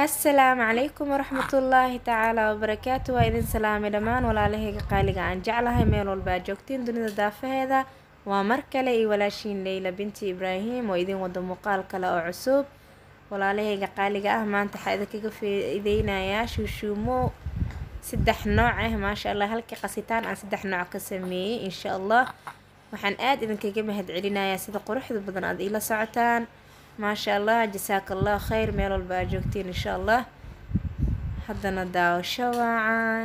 assalaamu calaykum waraxmatullaahi tacaala wabarakaatu waa idin salaamay dhammaan walaalahayga qaaliga aan jeclahay meel walba aad joogtiin dunida daafaheeda waa mar kale iyo walaashiin leyla binti ibraahim oo idin wada muuqaal kale oo cusub walaalahayga qaaliga ah maanta waxaa idinkaga faaideynayaa shuushuumo saddex nooc ah maasha allah halkii qasitaan aan saddex nooc ka sameeyey insha allah waxaan aada idinkaga mahad celinayaa sida quruxda badan aada iila socotaan maasha allah jasaaka allah khayr meel walba aad joogtiin insha allah haddana daawasho waacan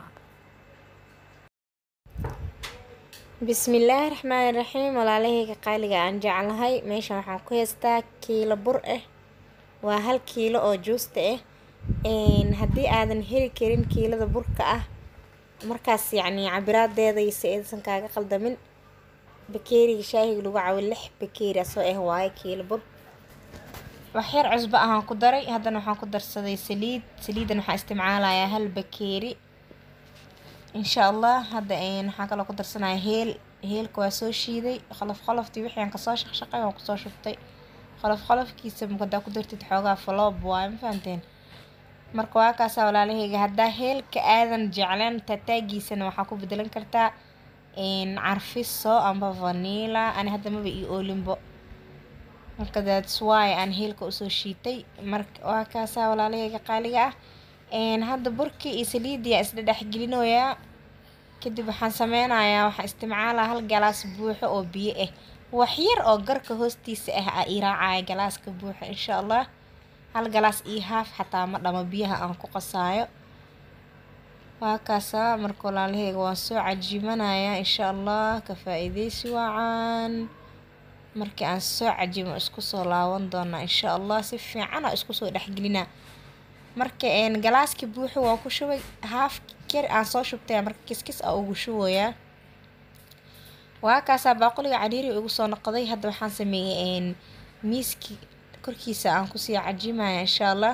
bismillaahi raxmaani raxiim walaalahayga qaaliga aan jeclahay meeshan waxaan ku haystaa kiilo bur ah waa hal kiilo oo juusta ah haddii aadan heli karin kiilada burka ah markaas yacni cabiraadeeda iyo si aysan kaaga qaldamin bakeeriga shaahiga lagu cawo lix bakeeri asoo ah waaye kiilo bur waxyar cusbo ahaan ku daray haddana waxaan ku darsaday saliid saliidan waxaan isticmaalayaa hal bakeeri insha allah hadda waxaan kaloo ku darsanaya heel heelka waa soo shiiday qolof qoloftii wixii aan kasoo shaqshaqay waan kusoo shubtay qolof qolofkiisa hadaa ku dartid xoogaa faloob waaye ma fahanteen marka waa kaasaa walaalahayga haddaa heelka aadan jecleen tataagiisana waxaa ku bedelan kartaa carfiso amba vanila ani hadda maba ii oolinbo marka that's why aan heelka usoo shiitay marka waa kaasaa walaalahayga qaaliga ah hadda burkii iyo saliidiyaa isla dhexgelinoyaa kadib waxaan sameynayaa waxaan isticmaalaa hal galaas buuxo oo biyo ah waxyar oo garka hoostiisa ah aa ii raacaya galaaska buuxo insha allah hal galaas iyo haaf xataa ma dhamo biyaha aan ku qasaayo waa kaasaa marka walaalahayga waan soo cajimanayaa insha allah ka faa-iideysi waacaan markii aan soo cajimo isku soo laaban doonaa insha allah si fiican aa isku soo dhexgelinaa marka galaaskii buuxo waan ku shubay haaf keri aan soo shubtay marka kiskis a ugu shubayaa waa kaasaa baaquliga cariiri igu soo noqday hadda waxaan sameeyey miiskii korkiisa aan kusii cajimaya insha allah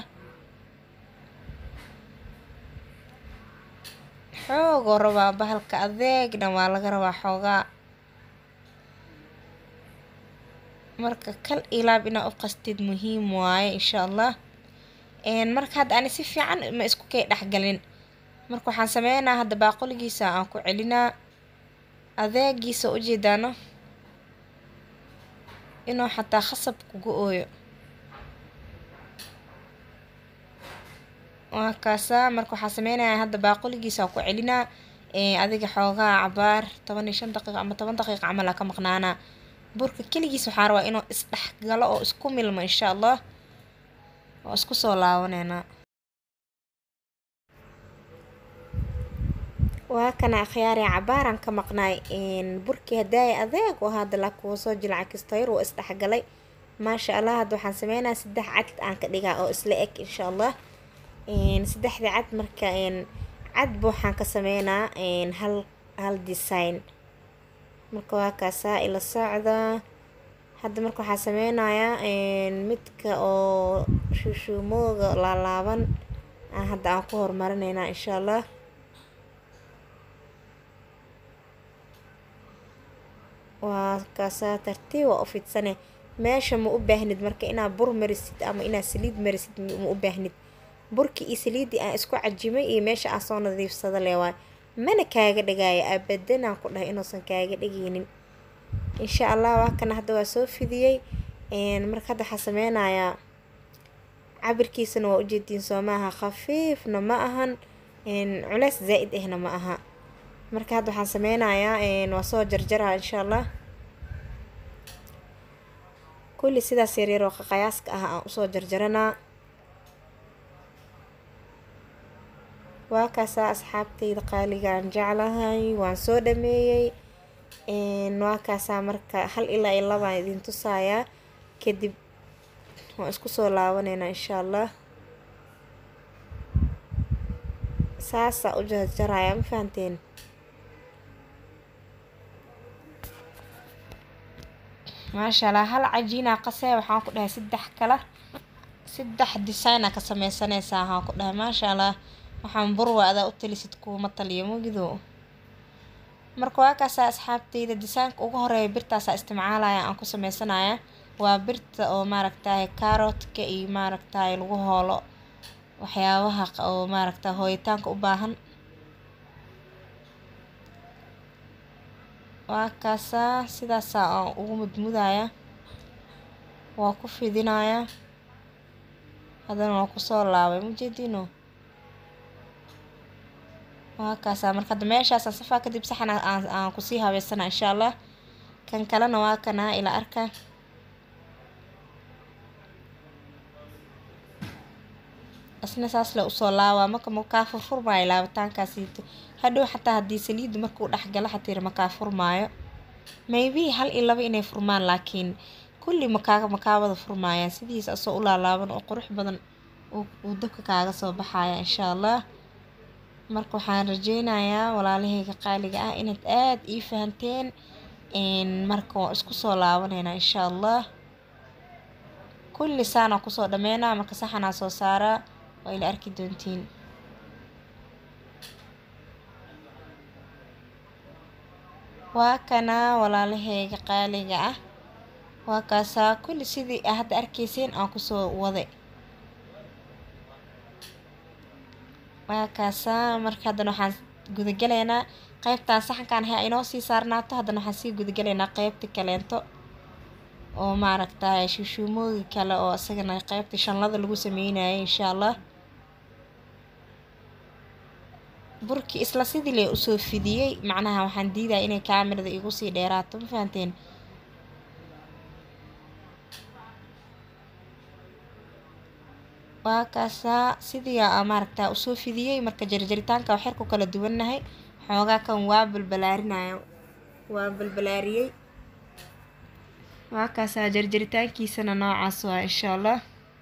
xoogoo rabaa bahalka adeegna waa laga rabaa xoogaa marka kal ilaab inaa u qastid muhiim waaye insha allah marka hadda ani si fiican ma isku kay dhexgalin marka waxaan sameynaa hadda baaquligiisa aan ku celinaa adeegiisa ujeedaano inuu xataa khasab kuga ooyo waa kaasaa marka waxaa sameynayaa hadda baaquligiisa ku celinaa adiga xoogaa cabaar toban iyo shan daqiiq ama toban daqiiq camal aa ka maqnaanaa burka keligiis waxaa rabaa inuu isdhexgalo oo isku milmo insha allah oo isku soo laabaneynaa waa kana akhyaari cabaaraan ka maqnaay burkii hadaaya adeeg oo hadda laa kuwa soo jilca kastayr waa isdhexgalay maasha allah hadda waxaan sameynaa saddex cad aan ka dhigaa oo isla eg insha allah saddexda cad marka cadba waxaan ka sameynaa hal hal design marka waa kaasaa ila socda hadda marka waxaa sameynayaa midka oo shuushuumooga laalaaban hadda aan ku horumarinaynaa insha allah waa kaasaa tartiib waa u fidsane meesha ma u baahnid marka inaad bur marisid ama inaad saliid marisid ma u baahnid burkii iyo saliiddii aan isku cajimay iyo meesha aan soo nadiifsada le waay mana kaaga dhigaayo abadanaan ku dhahay inuusan kaaga dhigaynin insha allah waa kana hadda waa soo fidiyey marka hadda waxaa sameynayaa cabirkiisana waa ujeediin soo maaha khafiifna ma ahan culeys zaa-id ahna ma aha marka hadda waxaan sameynayaa waa soo jarjaraa insha allah kulli sidaas yaryar oo qaqayaaska ah aan usoo jarjaranaa waa kaasaa asxaabtayda qaaligaan jeclahay waan soo dhameeyey waa kaasaa marka hal ilaa iyo labaan idin tusayaa kadib waan isku soo laabaneynaa insha allah saasaa u jarjarayaa ma fahanteen maasha allah hal cajiinaa qasee waxaan ku dhahay saddex kala saddex designa ka sameysanaysaa waxaan ku dhahay maasha allah waxaan burwa adaa u talisid kuuma taliyo mugido marka waa kaasaa asxaabteyda disaanka ugu horeeya birtaasaa isticmaalaya aan ku sameysanaya waa birta oo maaragtaye carootka iyo maaragtaye lagu hoolo waxyaabaha oo maaragta hooyitaanka u baahan waa kaasaa sidaasaa aan ugu mudmudaya waa ku fidinaya haddana waa kusoo laabay majeediino waa kaasaa marka hadda meeshaasaan safaa kadib saxan aan aan kusii habeysana insha allah kan kalena waa kanaa ila arka isna saas le usoo laabaa marka makaa furfurmaayo laabitaankaasiito hadhow xataa haddii saliiddu markuu dhexgalo xatiir makaa furmaayo maybe hal iyo laba inay furmaan laakiin kulli makaa makaa wada furmaayaan sidiisa asoo u laalaaban oo qurux badan uu dabka kaaga soo baxaya insha allah marka waxaan rajeynayaa walaalahayga qaaliga ah inaad aada ii fahanteen marka waan isku soo laabaneynaa insha allah kulli saanaa kusoo dhameynaa marka saxanaa soo saaraa waa ila arki doontiin waa kanaa walaalahayga qaaliga ah waa kaasaa kulli sidii a hadda arkayseen aan kusoo waday waa kaasaa marka haddana waxaan gudagalaynaa qeybtaan saxankaan ha inoo sii saarnaato haddana waxaan sii gudagalaynaa qeybta kaleento oo maaragtay shuushuumooyi kale oo isagana qeybta shanlada lagu sameynayay insha allah burkii isla sidii le usoo fidiyey macnaha waxaan diidaya inay kaamirada igu sii dheeraato ma fahanteen waa kaasaa sidii aa maaragta usoo fidiyey marka jarjaritaanka waxyar ku kala duwannahay xoogaa kan waa balbalaarinaya waa balbalaariyey waa kaasaa jarjaritaankiisana noocaas waa insha allah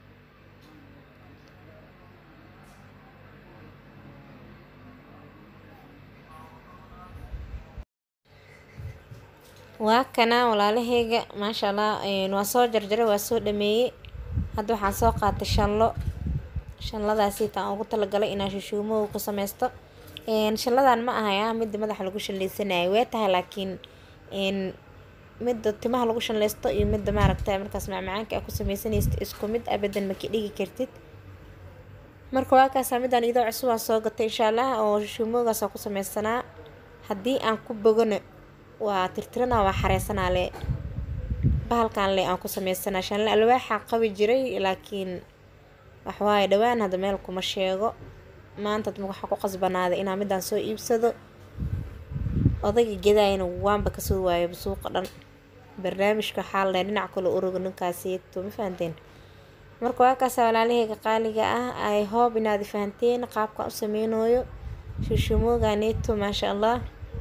waa kana walaalaheyga maasha allah waa soo jarjaray waa soo dhameeyey hadda waxaan soo qaatay shanlo shanladaasiita aan ugu talagalay inaan shishuumow ku sameysto shanladan ma ahaya midda madaxa lagu shanleysanayo way tahay laakiin midda timaha lagu shanleysto iyo midda maaragta markaas macmacaanka aa ku sameysanaysta isku mid abadan maka dhigi kartid marka waa kaasaa midaan idoo cusub aan soo gatay insha allah oo shishuumoogaas aan ku sameysanaa haddii aan ku bogona waa tirtiranaa waa xareysanaa le bahalkan le aan ku sameysanaa shanle alwaaxaa qabi jiray laakiin waxwaaye dhawaan hadda meel kuma sheego maanta waxaa ku qasbanaaday inaa midaan soo iibsado odayga gadaayana waanba kasoo waayaba suuqa dhan barnaamijka waxaa la dhinac kale uroga ninkaasieto ma fahanteen marka waa kaasa walaalaheyga qaaliga ah ay hoob inaad fahanteen qaabkan u sameynooyo shushumooganeeto maasha allah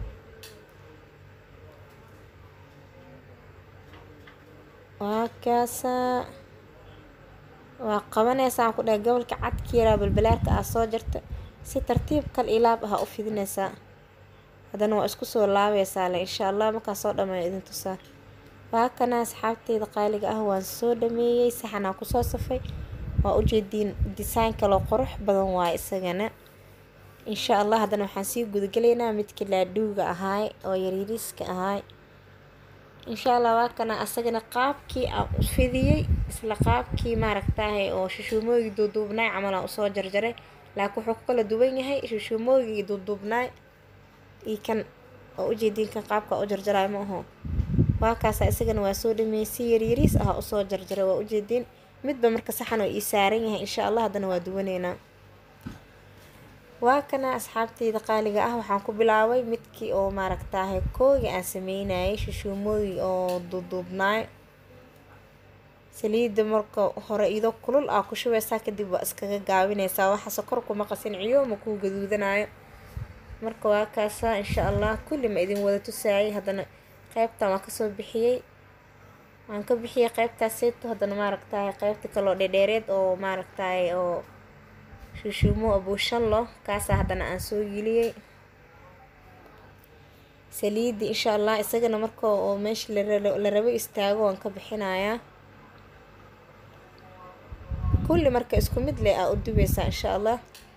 waa kaasaa waa qabanaysaa ku dhahay gobolka cadkiiraa balbalaarka ah soo jarta si tartiib kal ilaab ah u fidinaysaa haddana waa isku soo laabaysaa le insha allah markaa soo dhameeyo idin tusaa waa kana asxaabteyda qaaliga ah waan soo dhameeyey saxanaa kusoo safay waa ujeediin design kaloo qurux badan waaye isagana insha allah haddana waxaan sii gudagalaynaa midka laadhuuga ahaay oo yaryariiska ahaay insha allah waa kana asagana qaabkii aan u fidiyey isla qaabkii maaragtahay oo shishuumooyigii duuduubnaay camal aan usoo jarjaray laakiin wuxuu ku kala duwan yahay shishuumooyigii duuduubnaay iyo kan oo ujeediin kan qaabka u jarjarayo ma aho waa kaasa isagana waa soo dhameeyey si yaryariis ah usoo jarjaray waa ujeediin midba marka saxan oo ii saaran yahay insha allah haddana waa duwaneynaa waa kana asxaabteyda qaaliga ah waxaan ku bilaabay midkii oo maaragtaahay kooga aan sameynayay shishuumooyi oo duuduubnaay saliidda marka hore idoo kulul aa ku shubeysaa kadib waa iskaga gaabineysaa waxa sokor kuma qasin ciyo ma kuu gaduudanayo marka waa kaasaa insha allah kulli ma idin wada tusaayay haddana qeybtan waan kasoo bixiyey waan ka bixiyey qeybtaaseeto haddana maaragtahay qeybta kaloo dhedheereed oo maaragtahay oo shishuumo abuushallo kaasaa haddana aan soo geliyey saliidi insha allah isagana marka oo meesha la rabo istaago waan ka bixinayaa kulli marka isku mid leh aa u dubeysaa insha allah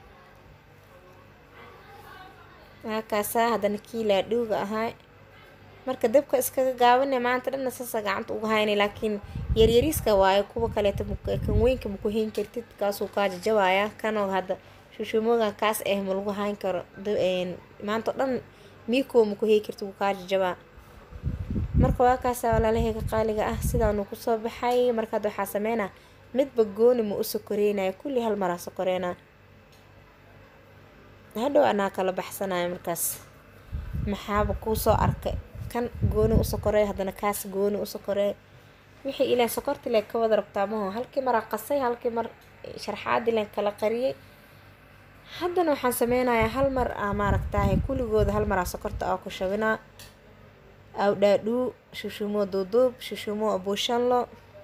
waakaasaa haddana kii laadhuuga ahaa marka dabka iskaga gaabane maanta dhanna saasa gacanta uga haynay laakiin yaryariiska waayo kuwa kaleeto kan weynka maku hayn kartid kaasuu kaa jajabayaa kanoo hadda shushuumooga kaas ah ma lagu hayn karo maanta o dhan miikoo maku hay kartid wuu kaa jajabaa marka waa kaasa walaalaheyga qaaliga ah sidaanu kusoo baxay markaad waxaa sameynaa midba gooni ma u sokoreynaya kulli hal maraa sokoreynaa hadhow anaa kala baxsanaya markaas maxaaba kuusoo arkay kan gooni u sokorey haddana kaas gooni u sokorey wixii ilaan sokorti leen ka wada rabtaa maho halkii maraa qasay halkii mar sharxaadii leen kala qariyay haddana waxaan sameynayaa hal mar aa maaragtahay kulligooda hal maraa sokorta aa ku shabinaa awdhaadhuu shushuumoo duuduub shushuumoo abuushanlo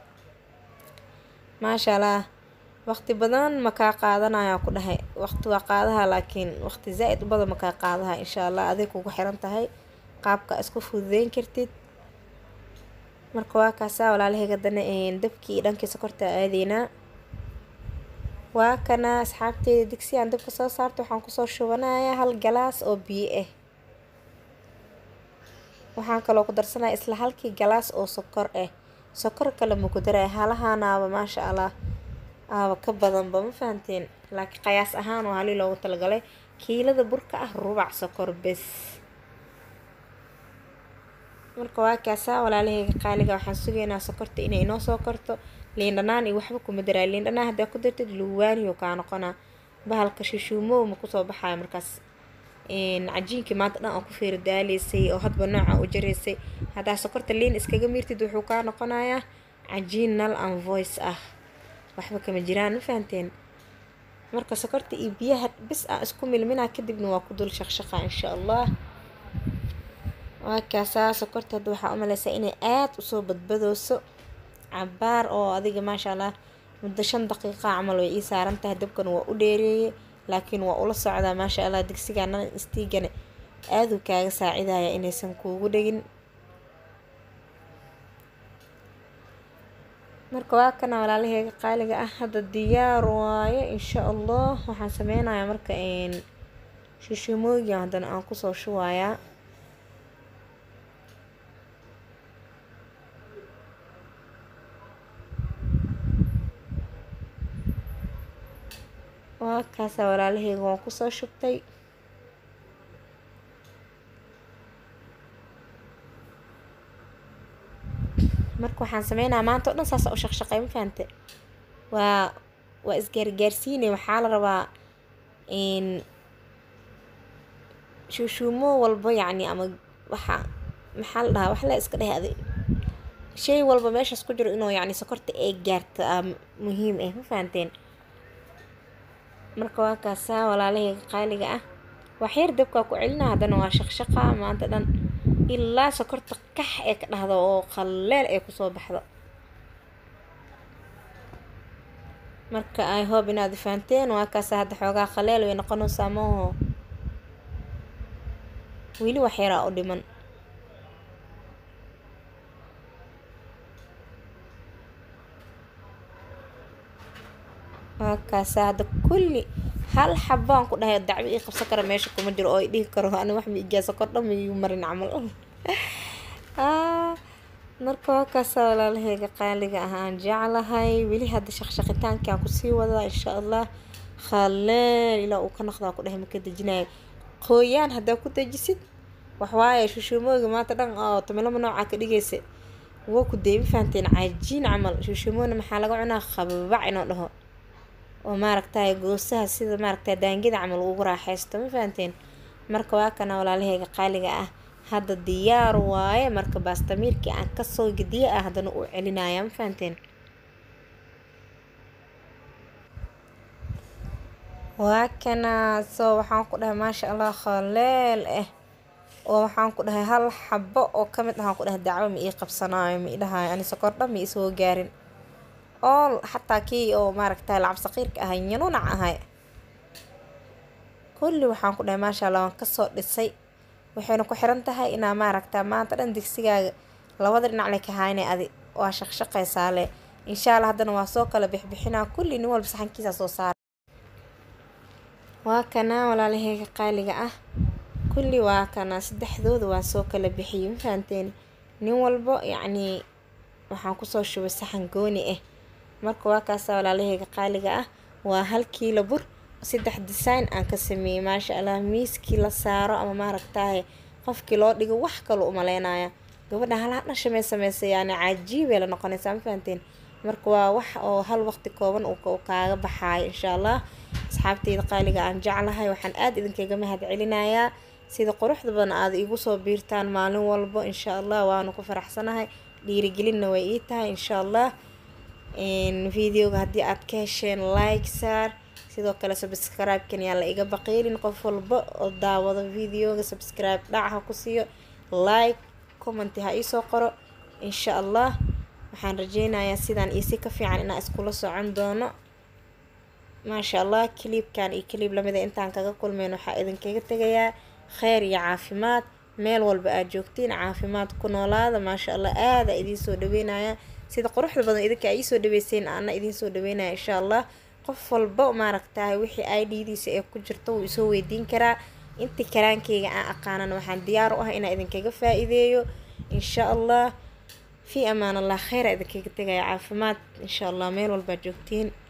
maasha allah waqti badan makaa qaadanayaa ku dhahay waqti waa qaadaha laakiin waqti zaa-id u badan makaa qaadaha insha allah aday kugu xiran tahay qaabka isku fududeyn kartid marka waa kaasaa walaalahayga dana dabkii dhankii sokorta aadeynaa waa kana asxaabteeda digsi aan dabka soo saarto waxaan kusoo shubanayaa hal galaas oo biyo ah waxaan kaloo ku darsanaya isla halkii galaas oo sokor ah sokor kale ma ku daraya halahaanaaba maasha allah aaba ka badanba ma fahanteen laakiin qayaas ahaan oo halii loogu talagalay kiilada burka ah rubac sokor bes marka waa kaasaa walaalaheyga qaaliga waxaan sugaynaa sokorta inay inoo soo korto liindhanaan iyo waxba kuma daraa liindhanaan haddaa ku dartid luwaaniyo kaa noqonaa bahalka shishuumow ma kusoo baxayo markaas cajiinkii maanta dhan oo ku feeri daaleysay oo hadba nooca u jaraysay haddaa sokorta liin iskaga miirtid wuxuu kaa noqonayaa cajiin nal an voice ah waxba kama jiraan ma fahanteen marka sokorta iyo biyaha bis aan isku milminaa kadibna waa ku dul shaqshaqa insha allah waa kaasaa sokorta hadda waxaa umaleysaa inay aada usoo badbadooso cabaar oo adiga maasha allah muddo shan daqiiqa camal way ii saaran tahay dabkana waa u dheereeyey laakiin waa ula socdaa maasha allah digsigana istiigana aaduu kaaga saacidaya inaysan kuugu dhegin marka waa kana walaalaheyga qaaliga ah hadda diyaar waaye insha allah waxaan sameynayaa marka shishuumooyin haddana aan kusoo shubayaa waa kaasa walaalaheyga waan kusoo shubtay marka waxaan sameynaya maanta o dhan saasa u shaqshaqay ma fahante waa waa isgaargaarsiinay waxaa la rabaa shuushuumo walba yacni ama waxa maxaa la dhahaa wax la iska dheh adi shay walba meeshaas ku jiro inuu yacni sokorta ay gaarto aa muhiim ah ma fahanteen marka waa kaasaa walaalaheyga qaaliga ah waxyar dabkaa ku celina haddana waa shaqshaqa maanta dhan ilaa sokorta kax ee ka dhahdo oo qaleel ee kusoo baxdo marka ay hoob inaad fahanteen waa kaasa hadda xoogaa qaleel way noqonaysaa maho weli waxyaraa u dhiman waa kaasa hadda kulli hal xabaan ku dhahay dacwo ii qabsan kara meesha kuma jiro oo i dhihi karo ani wax ma igaa sokor dhan maigu marin camal marka waa kaasa walaalaheyga qaaliga ah aan jeclahay weli hadda shaqshaqitaankii aan kusii wadaa insha allah khaleel ilaa uu ka noqdaa ku dhahay maka dejinayo qooyaan haddaa ku dejisid waxwaaye shushuumooga maanta dhan oo tamilama noocaa ka dhigaysa waa ku deebi fahanteen cajiin camal shushuumoona maxaa laga cunaa khababac inoo dhaho oo maaragtay goosaha sida maaragtay daangida camal ugu raaxaysto ma fahanteen marka waa kana walaalaheyga qaaliga ah hadda diyaar waaye marka baastamiirkii aan kasoo gediye ah haddana uu celinaya ma fahanteen waa kana soo waxaan ku dhahay maasha allah khaleel ah oo waxaan ku dhahay hal xabo oo kamid ahaan ku dhahay dacwo ma ii qabsanaayo ma ii dhahayo ani sokor dhan ma isoo gaarin ool xataa kii oo maaragtay lacab saqiirka ahay nyanunac ahay kulli waxaan ku dhahay maasha allah waan kasoo dhisay waxayna ku xiran tahay inaa maaragta maanta dhan digsigaaga labada dhinac le ka haynay adi waa shaqshaqaysaa le insha allah haddana waa soo kala bixbixinaa kulli nin walba saxankiisa soo saara waa kana walaalaheyga qaaliga ah kulli waa kana saddexdooda waa soo kala bixiyey ma fahanteen nin walbo yacnii waxaan kusoo shubay saxan gooni ah marka waa kaasa walaalaheyga qaaliga ah waa hal kiilo bur saddex design aan ka sameeyey maasha allah miiskii la saaro ama maaragtaaye qofkii loo dhigo wax kaloo umaleynaya gabadha halaha dhasha may sameysay yani cajiibay la noqonaysaa ma fahanteen marka waa wax oo hal waqti kooban uu kaaga baxaayo insha allah asxaabteyda qaaliga aan jeclahay waxaan aada idinkaga mahad celinayaa sida quruxda badan aada igu soo biirtaan maalin walbo insha allah waanu ku faraxsanahay dhiirigelinna way ii tahay insha allah videoga haddii aad ka hesheen like saar sidoo kale subscribe-kan yaa la iga baqiilin qof walba oo daawado videoga subscribe dhac ha ku siiyo like commenti ha iisoo qoro insha allah waxaan rajeynayaa sidaan iisi ka fiican inaan iskula socon doono maasha allah kiliibkan iyo kiliib lamida intaan kaga kulmeyn waxaa idinkaga tegayaa kheyr iyo caafimaad meel walba aad joogtiin caafimaad ku noolaada maasha allah aada idiin soo dhaweynaya sida quruxda badan idinka ay iisoo dhaweyseen ana idiin soo dhaweynaya insha allah qof walba maaragtahay wixii iddiisa ee ku jirto wuu isoo weydiin karaa intii karaankeyga aan aqaanan waxaan diyaar u ah inaan idinkaga faa-iideeyo insha allah في أمان الله خير إذا كنت عافمات إن شاء الله ميل والباجوكتين